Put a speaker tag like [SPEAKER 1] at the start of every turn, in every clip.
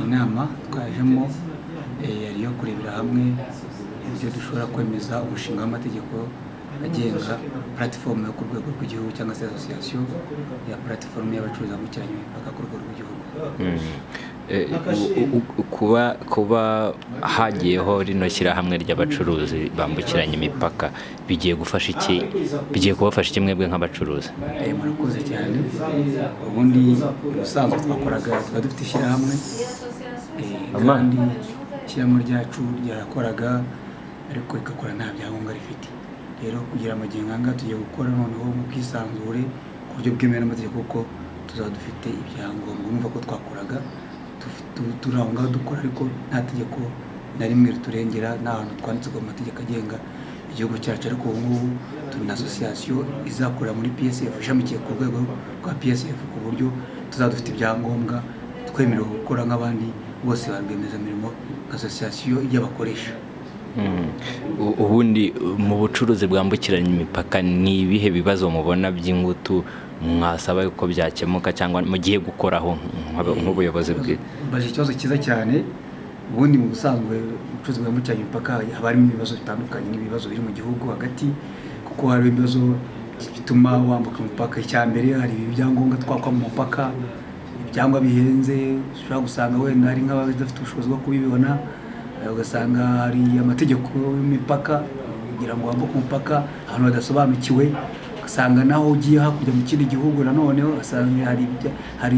[SPEAKER 1] nama twajemo yari iyo kurebera hamwe ibyo dushobora kwemeza umushinga w'amategeko agenga puratifomu yo ku rwego rw'igihugu cyangwa se asosiyasiyo ya puratifomu y'abacuruzi bambukiranya imipaka ku rwego rw'igihugu
[SPEAKER 2] kuba kuba hagiyeho rino shyirahamwe ry'abacuruzi bambukiranya imipaka bigiye gufasha iki bigiye kubafasha iki mwebwe nk'abacuruzi
[SPEAKER 1] murakoze cyane ubundi ubusanzwe twakoraga tuba dufite ishyirahamwe kandi ishyirahamwe ryacu ryarakoraga ariko rigakora nta byangombwa rifite rero kugira amagihe nkanga tugiye gukora noneho mu bwisanzure ku buryo bwemewe n'amategeko kuko tuzaba dufite ibyangombwa numva ko twakoraga turangwa dukora ariko nta tegeko na rimwe riturengera nta hantu twanditse ku mategeko agenga igihugu cyacu ariko ubu ngubu turi na asosiyasiyo izakorera muri psf ishamikiye ku rwego rwa psf ku buryo tuzaba dufite ibyangombwa twemerewe gukora nk'abandi bose ba rwiyemezamirimo nka asosiyasiyo y'abakoresha
[SPEAKER 2] ubundi mu bucuruzi bwambukiranya imipaka ni ibihe bibazo mubona by'ingutu mwasaba ko byakemuka cyangwa mugiye gukoraho nk'ubuyobozi bwe
[SPEAKER 1] baje ikibazo cyiza cyane ubundi mu busanzwe ubucuruzi bwambukiranya imipaka haba harimo ibibazo bitandukanye n'ibibazo biri mu gihugu hagati kuko hari ibibazo bituma wambuka imipaka icya mbere hari ibyangombwa twakwa mu mupaka ibyangwa bihenze ushobora gusanga wenda hari nk'abadafite ubushobozi bwo kubibona ugasanga hari amategeko y'imipaka kugira ngo wambuke umupaka ahantu badasobanukiwe ugasanga naho ugiye hakurya mu kindi gihugu nanone ugasanga hari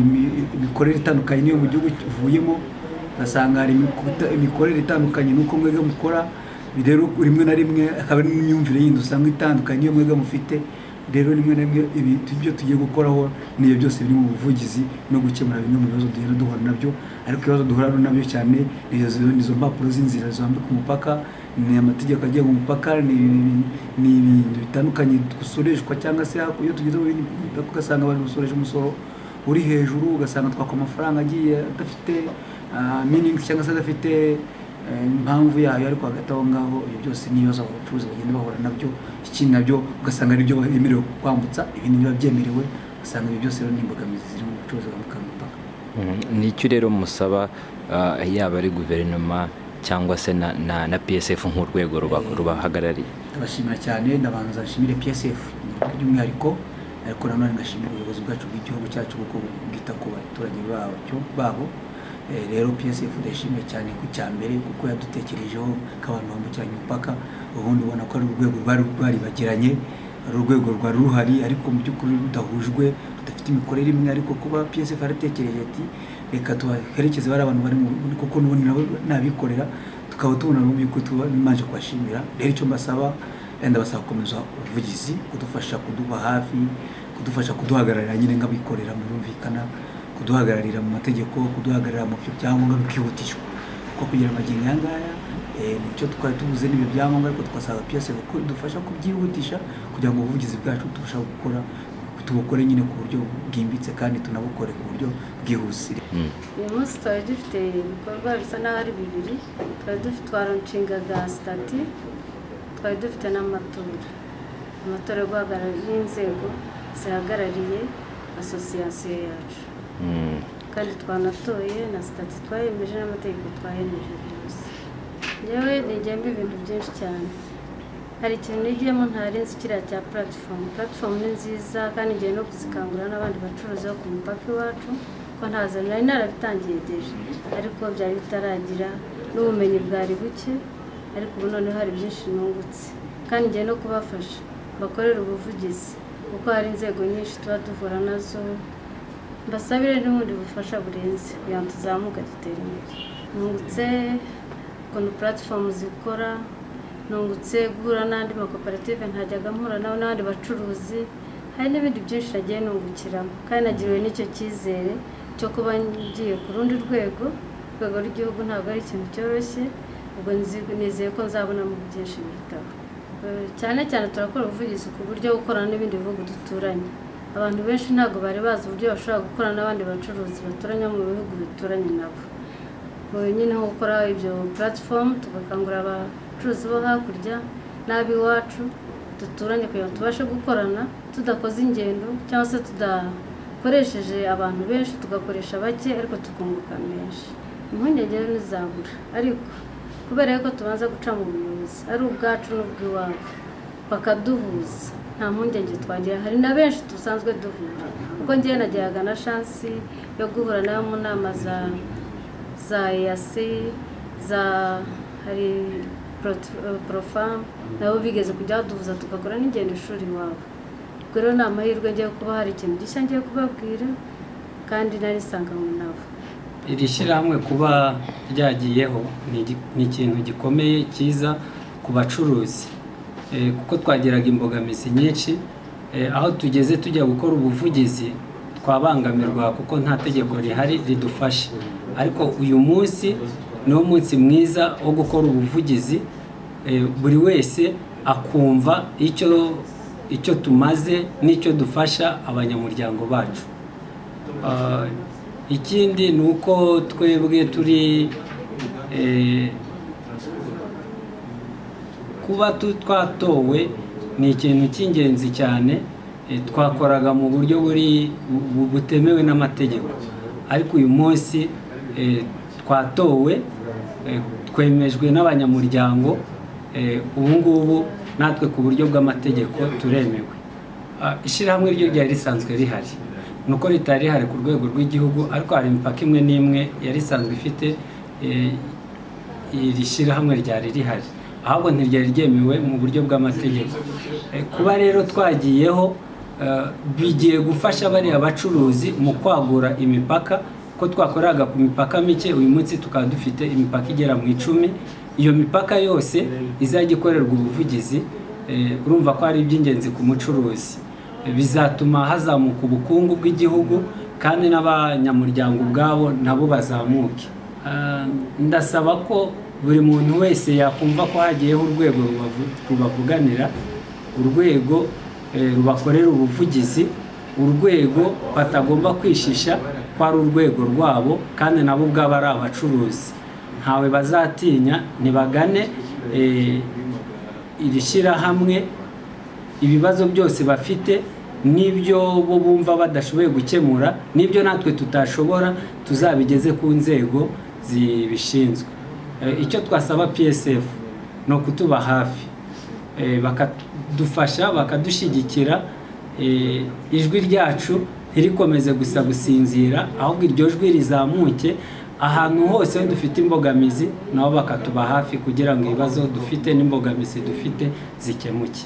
[SPEAKER 1] imikorere itandukanye n'iyo mu gihugu uvuyemo ugasanga hari imikorere itandukanye n'uko mwebwe mukora rero rimwe na rimwe akaba ari n'imyumvire yindi usanga itandukanye n'iyo mwebwe mufite rero rimwe na rimwe ibyo tugiye gukoraho niyo byose biri mu buvugizi no gukemura bimwe mu bibazo tugenda duhura nabyo ariko ibibazo duhura nabyo cyane ni izo mpapuro z'inzira zambika umupaka ni amategeko agenga umupaka ni ibintu bitandukanye dusoreshwa cyangwa se iyo tugeze mu bindi ugasanga abantu basoreje umusoro uri hejuru ugasanga twakwa amafaranga agiye adafite miningi cyangwa se adafite impamvu yayo ariko hagati aho ngaho ibyo byose n'ibibazo abacuruzi bagenda bahura nabyo ikindi nabyo ugasanga ari byo bemerewe kwambutsa ibindi biba byemerewe ugasanga ibi byose rero ni imbogamizi ziri mu bucuruzi bwambuka imipaka
[SPEAKER 2] nicyo rero musaba yaba ari guverinoma cyangwa se na psf nk'urwego rubahagarariye
[SPEAKER 1] ndabashimira cyane ndabanza nshimire psf by'umwihariko ariko nanone ngashimira ubuyobozi bwacu bw'igihugu cyacu kuko bwita ku baturage babo rero psf ndayishimiye cyane ku cya mbere kuko yadutekerejeho ko abantu bambukiranya imipaka ubundi ubona ko ari urwego rwari rwaribagiranye ari urwego rwari ruhari ariko mu by'ukuri rudahujwe rudafite imikorere imwe ariko kuba psf yaratekereje ati reka tubaherekeze bari abantu bari kuko n'ubundi nabo n'abikorera tukaba tubona mu by'ukuri tubanje kubashimira rero icyo mbasaba wenda basaba gukomeza ubuvugizi kudufasha kuduba hafi kudufasha kuduhagararira nyine nk'abikorera murumvikana kuduhagararira mu mategeko kuduhagararira mu byo byangombwa bikihutishwa kuko kugira amagingo aya ngaya nicyo twari tubuze n'ibyo byangombwa ariko twasanga piyese kuko bidufasha kubyihutisha kugira ngo ubuvugizi bwacu turusheho gukora tubukore nyine ku buryo bwimbitse kandi tunabukore ku buryo bwihuse
[SPEAKER 3] uyu munsi twari dufite ibikorwa bisa n'aho ari bibiri twari dufite twaroncingaga sitati twari dufite n'amatora amatora yo guhagararira inzego zihagarariye asosiyasiyo yacu kandi twanatoye na sitati twayemeje n'amategeko twayemeje byose yewe nigiyemo ibintu byinshi cyane hari ikintu nigiyemo ntari nzi kiriya cya puratifomu puratifomu ni nziza kandi ngiye no kuzikangurira n'abandi bacuruzi bo ku mupaka iwacu ko ntazo nari narabitangiyegeje ariko byari bitaragira n'ubumenyi bwari buke ariko ubu noneho hari byinshi nungutse kandi ngiye no kubafasha bakorera ubuvugizi kuko hari inzego nyinshi tuba duhura nazo mbasabire n'ubundi bufasha burenze kugira ngo tuzamuke dutere imbere nungutse ukuntu puratifomu zikora nungutse guhura n'andi makoperative ntajyaga mpura nawe n'abandi bacuruzi hari n'ibindi byinshi nagiye nungukiramo kandi nagiriwe n'icyo cyizere cyo kuba ngiye ku rundi rwego urwego rw'igihugu ntabwo ari ikintu cyoroshye ubwo nizeye ko nzabonamo byinshi bitaho cyane cyane turakora ubuvugizi ku buryo gukorana n'ibindi bihugu duturanye abantu benshi ntabwo bari bazi uburyo bashobora gukora n'abandi bacuruzi baturanye mu bihugu bituranye nabo nyine nko gukora ibyo puratifomu tugakangurira abacuruzi bo hakurya n'ab'iwacu duturanye kugira ngo tubashe gukorana tudakoze ingendo cyangwa se tudakoresheje abantu benshi tugakoresha bake ariko tukunguka menshi impungenge rero ntizabura ariko kubera yuko tubanza guca mu buyobozi ari ubwacu n'ubw'iwabo bakaduhuza nta mpungenge twagira hari na benshi dusanzwe duhura kuko ngewe nagiraga na shansi yo guhura n'abo mu nama za za eyasi za hari porofamu nabo bigeze kujya baduhuza tugakora n'ingendo ishuri iwabo ubwo rero ni amahirwe ngiye kuba hari ikintu gishya ngiye kubabwira kandi narisanga mu nabo
[SPEAKER 4] iri shyirahamwe kuba ryagiyeho ni igi- ni ikintu gikomeye cyiza ku bacuruzi Eh, kuko twagiraga imbogamizi nyinshi Eh, aho tugeze tujya gukora ubuvugizi twabangamirwa kuko nta tegeko rihari ridufasha ariko uyu munsi ni wo munsi mwiza wo gukora ubuvugizi Eh, buri wese akumva icyo icyo tumaze n'icyo dufasha abanyamuryango bacu Ah, ikindi ni uko twebwe turi eh, kuba tu- twatowe ni ikintu cy'ingenzi cyane eh, twakoraga mu buryo buri bu- butemewe n'amategeko ariko uyu munsi eh, twatowe eh, twemejwe n'abanyamuryango eh, ubu ngubu natwe ku buryo bw'amategeko turemewe Ah, ishyirahamwe ryo ryari risanzwe rihari ni uko ritari rihari ku rwego rw'igihugu ariko hari imipaka imwe n'imwe yari isanzwe ifite eh, iri shyirahamwe ryari rihari ahubwo ntiryari ryemewe mu buryo bw'amategeko Eh, kuba rero twagiyeho eh, bigiye gufasha bariya bacuruzi mu kwagura imipaka ko twakoraga ku mipaka mike uyu munsi tukaba dufite imipaka igera mu icumi iyo mipaka yose izajya ikorerwa ubuvugizi eh, urumva ko ari iby'ingenzi ku mucuruzi bizatuma hazamuka ubukungu bw'igihugu kandi n'abanyamuryango ubwabo nabo bazamuke Ah, ndasaba ko buri muntu wese yakumva ko hagiyeho urwego rubavu- rubavuganira urwego eh, rubakorera ubuvugizi urwego batagomba kwishisha ko ari urwego rwabo kandi nabo ubwabo ari abacuruzi ntawe bazatinya ntibagane eh, iri shyirahamwe ibibazo byose bafite n'ibyo bo bumva badashoboye gukemura n'ibyo natwe tutashobora tuzabigeze ku nzego zibishinzwe Eh, icyo twasaba psf ni ukutuba hafi Eh, bakadufasha bakadushyigikira Eh, ijwi ryacu ntirikomeze gusa gusinzira ahubwo iryo jwi rizamuke ahantu hose aho dufite imbogamizi nabo bakatuba hafi kugira ngo ibibazo dufite n'imbogamizi dufite zikemuke